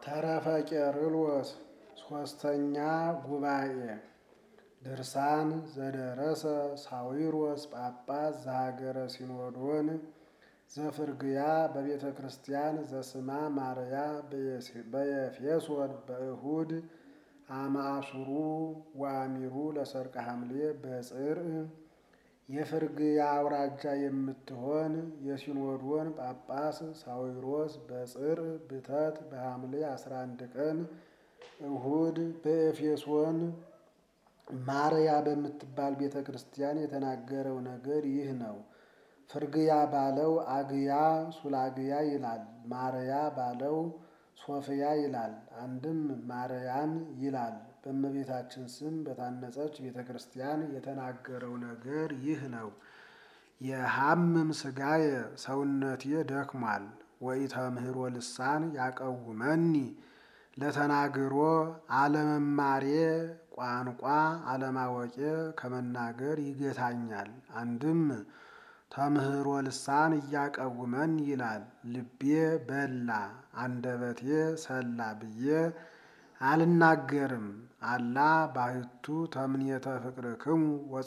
ተረፈ ቄርሎስ ሶስተኛ ጉባኤ ድርሳን ዘደረሰ ሳዊሮስ ጳጳስ ዘሀገረ ሲኖዶን ዘፍርግያ በቤተ ክርስቲያን ዘስማ ማርያ በኤፌሶን በእሁድ አማሱሩ ወአሚሩ ለሰርቀ ሐምሌ በጽር የፍርግያ አውራጃ የምትሆን የሲኖዶን ጳጳስ ሳዊሮስ በጽር ብተት በሐምሌ 11 ቀን እሁድ በኤፌሶን ማርያ በምትባል ቤተ ክርስቲያን የተናገረው ነገር ይህ ነው። ፍርግያ ባለው አግያ ሱላግያ ይላል። ማርያ ባለው ሶፍያ ይላል። አንድም ማርያም ይላል። በእመቤታችን ስም በታነጸች ቤተ ክርስቲያን የተናገረው ነገር ይህ ነው። የሐምም ሥጋየ ሰውነቴ ደክሟል። ወኢተምህሮ ልሳን ያቀውመኒ ለተናግሮ አለመማሬ ቋንቋ አለማወቄ ከመናገር ይገታኛል። አንድም ተምህሮ ልሳን እያቀውመን ይላል። ልቤ በላ አንደበቴ ሰላ ብዬ አልናገርም። አላ ባሕቱ ተምኔተ ፍቅርክሙ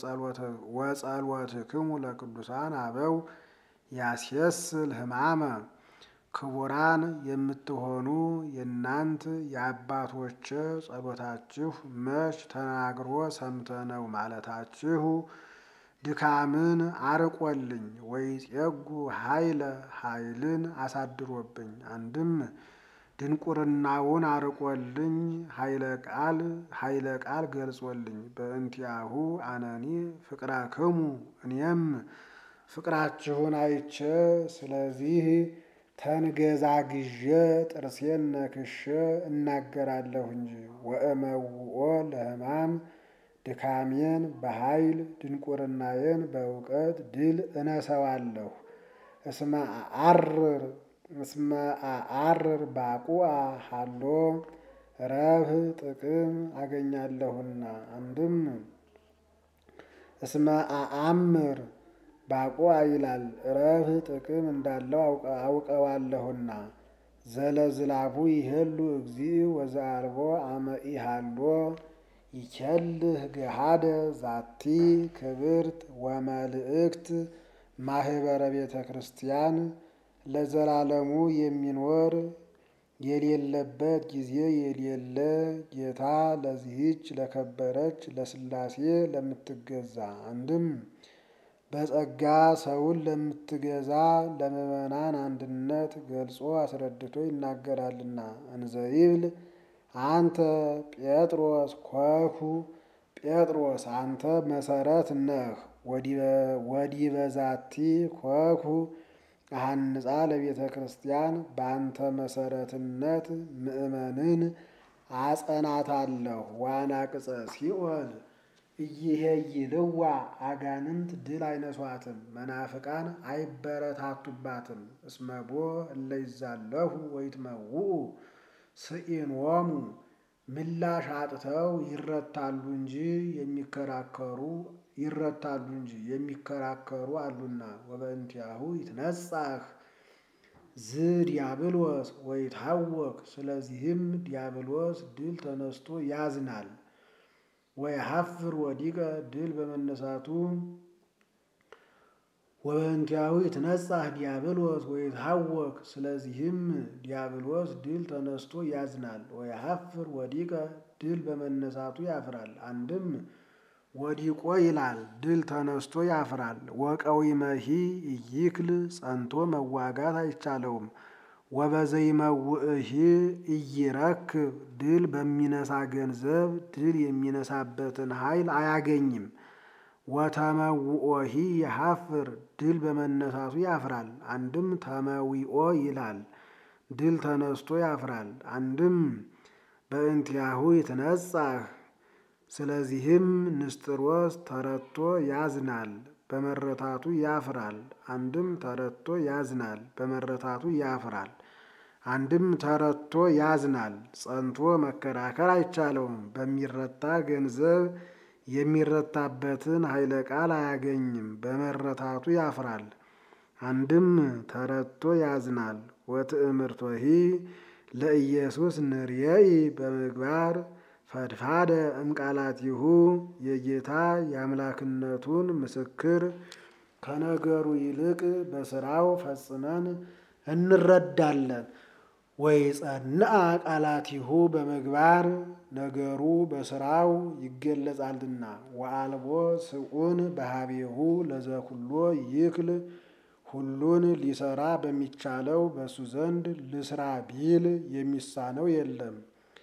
ወጸሎትክሙ ለቅዱሳን አበው ያስየስል ሕማመ ክቡራን የምትሆኑ የእናንት የአባቶች ጸሎታችሁ መች ተናግሮ ሰምተነው ማለታችሁ ድካምን አርቆልኝ ወይጼጉ ኃይለ ኃይልን አሳድሮብኝ አንድም ድንቁርናውን አርቆልኝ ኃይለ ቃል ኃይለ ቃል ገልጾልኝ በእንቲአሁ አነኒ ፍቅራክሙ እኔም ፍቅራችሁን አይቼ ስለዚህ ተንገዛግዤ ጥርሴን ነክሼ እናገራለሁ እንጂ ወእመውኦ ለሕማም ድካሜን በኃይል ድንቁርናዬን በእውቀት ድል እነሰዋለሁ። እስመ አዐርር እስመ አዐርር ባቁአ ሀሎ ረብህ ጥቅም አገኛለሁና። አንድም እስመ አአምር ባቁአ ይላል ረብህ ጥቅም እንዳለው አውቀዋለሁና። ዘለዝላቡ ይሄሉ እግዚእ ወዘአልቦ አመ ኢሃሎ ይቸልህ ገሃደ ዛቲ ክብርት ወመልእክት ማህበረ ቤተ ክርስቲያን ለዘላለሙ የሚኖር የሌለበት ጊዜ የሌለ ጌታ ለዚህች ለከበረች ለሥላሴ ለምትገዛ አንድም በጸጋ ሰውን ለምትገዛ ለምዕመናን አንድነት ገልጾ አስረድቶ ይናገራልና እንዘይብል አንተ ጴጥሮስ ኮኩ ጴጥሮስ አንተ መሰረት ነህ። ወዲበ ዛቲ ኮኩ አሐንጻ ለቤተ ክርስቲያን በአንተ መሰረትነት ምእመንን አጸናታለሁ። ዋናቅጸ ሲኦል እይሄይልዋ አጋንንት ድል አይነሷትም፣ መናፍቃን አይበረታቱባትም። እስመቦ እለይዛለሁ ወይትመውኡ ስኢንዎሙ ምላሽ አጥተው ይረታሉ እንጂ የሚከራከሩ ይረታሉ እንጂ የሚከራከሩ አሉና። ወበእንቲአሁ ይትነጻህ ዝ ዲያብሎስ ወይታወክ ስለዚህም ዲያብሎስ ድል ተነስቶ ያዝናል። ወይሐፍር ወዲቀ ድል በመነሳቱ ወበእንቲአሁ ይትነጻህ ዲያብሎስ ወይትሐወክ ስለዚህም ዲያብሎስ ድል ተነስቶ ያዝናል። ወይሐፍር ወዲቀ ድል በመነሳቱ ያፍራል። አንድም ወዲቆ ይላል ድል ተነስቶ ያፍራል። ወቀዊመሂ ኢይክል ጸንቶ መዋጋት አይቻለውም። ወበዘይመውእሂ ኢይረክብ ድል በሚነሳ ገንዘብ ድል የሚነሳበትን ኃይል አያገኝም። ወተመውኦሂ የሐፍር ድል በመነሳቱ ያፍራል። አንድም ተመዊኦ ይላል ድል ተነስቶ ያፍራል። አንድም በእንቲአሁ ይትነጻህ ስለዚህም ንስጥሮስ ተረቶ ያዝናል፣ በመረታቱ ያፍራል። አንድም ተረቶ ያዝናል፣ በመረታቱ ያፍራል። አንድም ተረቶ ያዝናል፣ ጸንቶ መከራከር አይቻለውም። በሚረታ ገንዘብ የሚረታበትን ኃይለ ቃል አያገኝም፣ በመረታቱ ያፍራል። አንድም ተረቶ ያዝናል። ወትዕምርቶሂ ለኢየሱስ ንርየኢ በምግባር ፈድፋደ እምቃላቲሁ የጌታ የአምላክነቱን ምስክር ከነገሩ ይልቅ በስራው ፈጽመን እንረዳለን። ወይ ጸንአ ቃላቲሁ በምግባር ነገሩ በስራው ይገለጻልና። ወአልቦ ስዑን በሀቤሁ ለዘኩሎ ይክል ሁሉን ሊሰራ በሚቻለው በሱ ዘንድ ልስራ ቢል የሚሳነው የለም።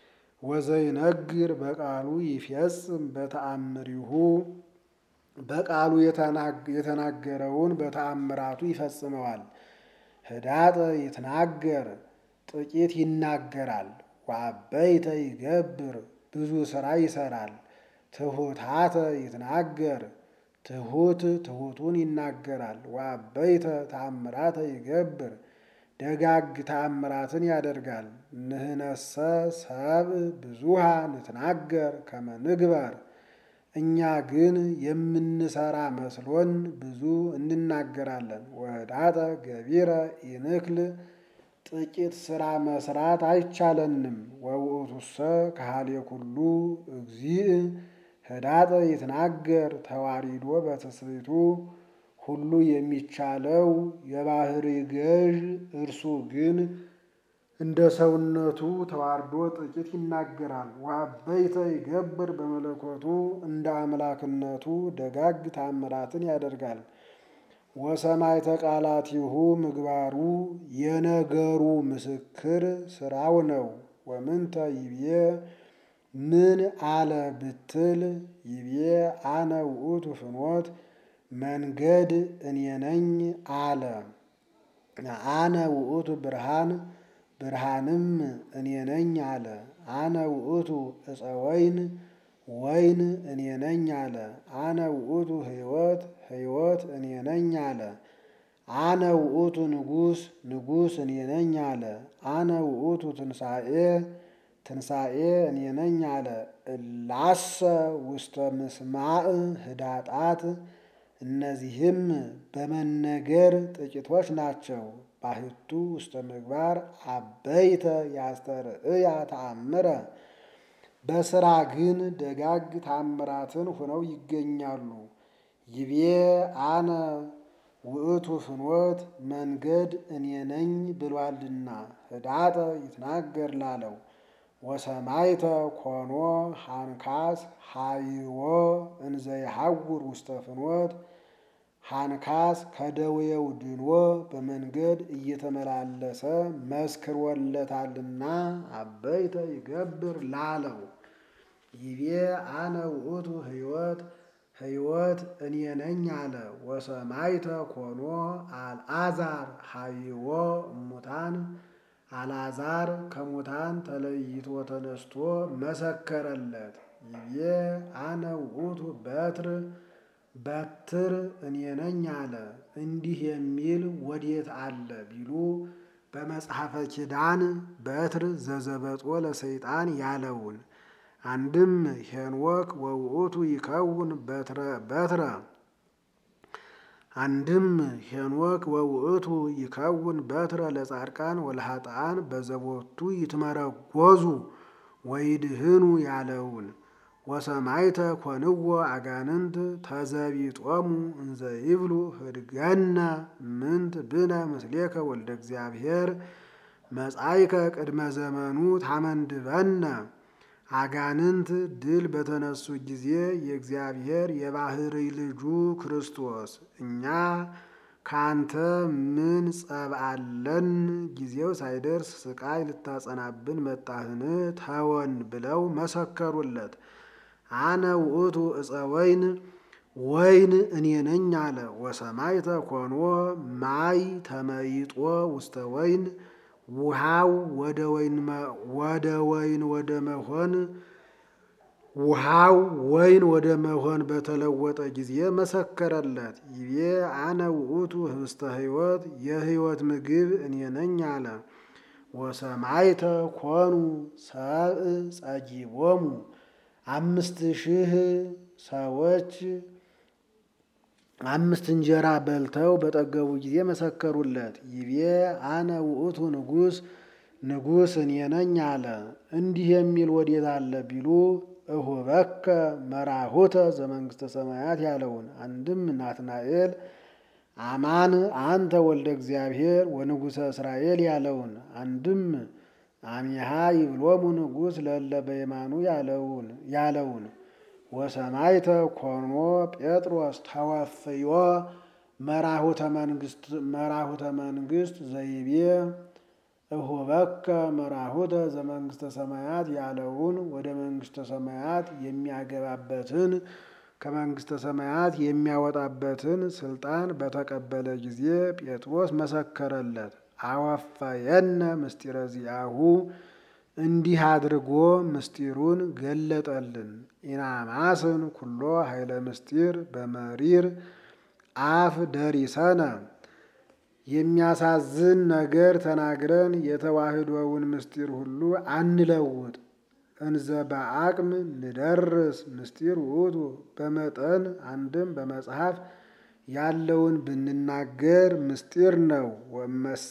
ወዘይነግር በቃሉ ይፈጽም በተአምሪሁ በቃሉ የተናገረውን በተአምራቱ ይፈጽመዋል። ህዳጠ ይትናገር ጥቂት ይናገራል። ወአበይተ ይገብር ብዙ ስራ ይሰራል። ትሑታተ ይትናገር ትሑት ትሑቱን ይናገራል። ወአበይተ ተአምራተ ይገብር ደጋግ ተአምራትን ያደርጋል። ንህነሰ ሰብ ብዙሃ ንትናገር ከመ ንግበር እኛ ግን የምንሰራ መስሎን ብዙ እንናገራለን። ወህዳጠ ገቢረ ኢንክል ጥቂት ስራ መስራት አይቻለንም። ወውእቱሰ ካህሌ ኩሉ እግዚእ ህዳጠ ይትናገር ተዋሪዶ በትስብእቱ ሁሉ የሚቻለው የባህሪ ገዥ እርሱ ግን እንደ ሰውነቱ ተዋርዶ ጥቂት ይናገራል። ወአበይተ ይገብር በመለኮቱ እንደ አምላክነቱ ደጋግ ታምራትን ያደርጋል። ወሰማይተ ቃላቲሁ ምግባሩ የነገሩ ምስክር ስራው ነው። ወምንተ ይቤ ምን አለ ብትል ይቤ አነ ውእቱ ፍኖት መንገድ እኔ ነኝ አለ። አነ ውእቱ ብርሃን ብርሃንም እኔ ነኝ አለ። አነ ውእቱ ዕፀ ወይን ወይን እኔ ነኝ አለ። አነ ውእቱ ሕይወት ሕይወት እኔ ነኝ አለ። አነ ውእቱ ንጉሥ ንጉሥ እኔ ነኝ አለ። አነ ውእቱ ትንሣኤ ትንሣኤ እኔ ነኝ አለ። እላሰ ውስተ ምስማዕ ህዳጣት እነዚህም በመነገር ጥቂቶች ናቸው። ባሕቱ ውስተ ምግባር አበይተ ያስተርእያ ተአምረ በስራ ግን ደጋግ ታምራትን ሆነው ይገኛሉ። ይቤ አነ ውእቱ ፍኖት መንገድ እኔ ነኝ ብሏልና ህዳጠ ይትናገር ላለው ወሰማይተ ኮኖ ሃንካስ ሃይዎ እንዘ ይሐውር ውስተ ፍኖት ሃንካስ ከደዌው ድኖ በመንገድ እየተመላለሰ መስክሮለታልና አበይተ ይገብር ላለው ይቤ አነ ውእቱ ሕይወት ሕይወት እኔ ነኝ አለ። ወሰማይተ ኮኖ አልዓዛር ሃይዎ እሙታን አልዓዛር ከሙታን ተለይቶ ተነስቶ መሰከረለት። ይቤ አነ ውእቱ በትር በትር እኔ ነኝ አለ። እንዲህ የሚል ወዴት አለ ቢሉ በመጽሐፈ ኪዳን በትር ዘዘበጦ ለሰይጣን ያለውን አንድም ሄኖክ ወውእቱ ይከውን በትረ በትረ አንድም ሄኖክ ወውእቱ ይከውን በትረ ለጻድቃን ወለኃጥአን በዘቦቱ ይትመረጎዙ ወይድህኑ ያለውን ወሰማይተ ኮንዎ አጋንንት ተዘቢጦሙ እንዘ ይብሉ ህድገነ ምንት ብነ ምስሌከ ወልደ እግዚአብሔር መጻይከ ቅድመ ዘመኑ ታመንድበነ አጋንንት ድል በተነሱ ጊዜ የእግዚአብሔር የባሕርይ ልጁ ክርስቶስ እኛ ከአንተ ምን ጸብ አለን? ጊዜው ሳይደርስ ስቃይ ልታጸናብን መጣህን? ተወን ብለው መሰከሩለት። አነ ውእቱ ዕፀ ወይን ወይን እኔ ነኝ አለ። ወሰማይተ ኮንዎ ማይ ተመይጦ ውስተ ወይን ውሃው ወደ ወይን ወደ መሆን ውሃው ወይን ወደ መሆን በተለወጠ ጊዜ መሰከረለት። ይቤ አነ ውእቱ ህብስተ ሕይወት የሕይወት ምግብ እኔ ነኝ አለ። ወሰማይተ ኮኑ ሰብእ ጸጊቦሙ አምስት ሺህ ሰዎች አምስት እንጀራ በልተው በጠገቡ ጊዜ መሰከሩለት። ይቤ አነ ውእቱ ንጉሥ ንጉሥ እኔ ነኝ አለ። እንዲህ የሚል ወዴት አለ ቢሉ እሁበከ መራሁተ ዘመንግስተ ሰማያት ያለውን አንድም ናትናኤል አማን አንተ ወልደ እግዚአብሔር ወንጉሠ እስራኤል ያለውን አንድም አሚሃ ይብሎሙ ንጉሥ ለእለ በየማኑ ያለውን ያለውን ወሰማይተ ኮኖ ጴጥሮስ ተወፍዮ መራሁተ መንግስት መራሁተ መንግስት ዘይቤ እሁበከ መራሁተ ዘመንግስተ ሰማያት ያለውን ወደ መንግስተ ሰማያት የሚያገባበትን ከመንግስተ ሰማያት የሚያወጣበትን ስልጣን በተቀበለ ጊዜ ጴጥሮስ መሰከረለት። አወፈየነ ምስጢረ ዚአሁ እንዲህ አድርጎ ምስጢሩን ገለጠልን። ኢናማስን ኩሎ ኃይለ ምስጢር በመሪር አፍ ደሪሰነ የሚያሳዝን ነገር ተናግረን የተዋህዶውን ምስጢር ሁሉ አንለውጥ። እንዘ በአቅም ንደርስ ምስጢር ውእቱ በመጠን አንድም በመጽሐፍ ያለውን ብንናገር ምስጢር ነው። ወመሰ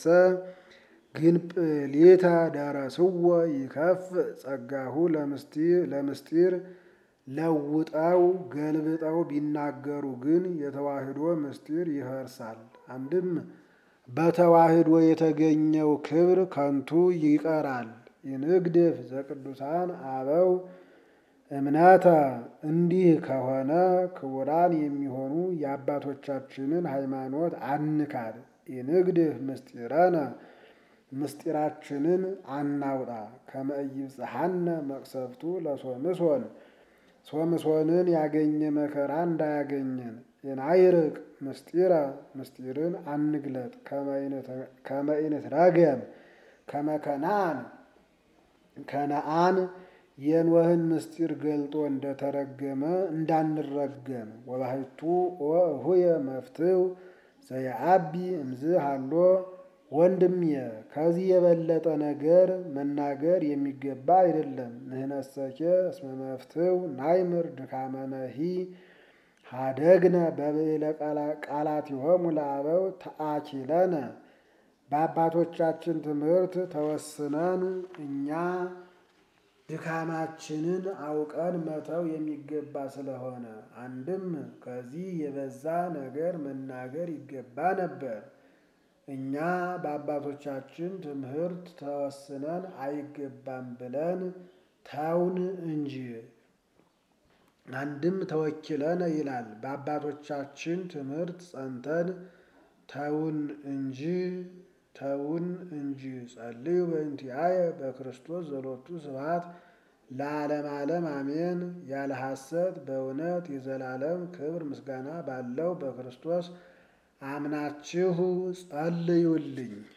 ግንጵሌታ ደረስዎ ይከፍ ጸጋሁ ለምስጢር ለውጠው ገልብጠው ቢናገሩ ግን የተዋህዶ ምስጢር ይፈርሳል። አንድም በተዋህዶ የተገኘው ክብር ከንቱ ይቀራል። ይንግድፍ ዘቅዱሳን አበው እምነተ እንዲህ ከሆነ ክቡራን የሚሆኑ የአባቶቻችንን ሃይማኖት አንካድ። ይንግድፍ ምስጢረነ ምስጢራችንን አናውጣ። ከመ ኢይብጽሐነ መቅሰፍቱ ለሶምሶን ሶምሶንን ያገኘ መከራ እንዳያገኘን። የናይርቅ ምስጢረ ምስጢርን አንግለጥ። ከመ ኢንትረገም ከመ ከነአን ከነአን የኖህን ምስጢር ገልጦ እንደተረገመ እንዳንረገም። ወባሕቱ ወእሁየ መፍትው ዘየአቢ እምዝ ሃሎ ወንድሜ ከዚህ የበለጠ ነገር መናገር የሚገባ አይደለም። ንህነሰኬ እስመ መፍትው ናይምር ድካመነሂ ሀደግነ በብዕለ ቃላቲሆሙ ለአበው ተአኪለነ በአባቶቻችን ትምህርት ተወስነን እኛ ድካማችንን አውቀን መተው የሚገባ ስለሆነ አንድም ከዚህ የበዛ ነገር መናገር ይገባ ነበር። እኛ በአባቶቻችን ትምህርት ተወስነን አይገባም ብለን ተውን እንጂ። አንድም ተወኪለነ ይላል። በአባቶቻችን ትምህርት ጸንተን ተውን እንጂ ተውን እንጂ። ጸልዩ በእንቲአየ በክርስቶስ ዘሎቱ ስብሐት ለዓለም ዓለም አሜን። ያለ ሐሰት በእውነት የዘላለም ክብር ምስጋና ባለው በክርስቶስ አምናችሁ ጸልዩልኝ።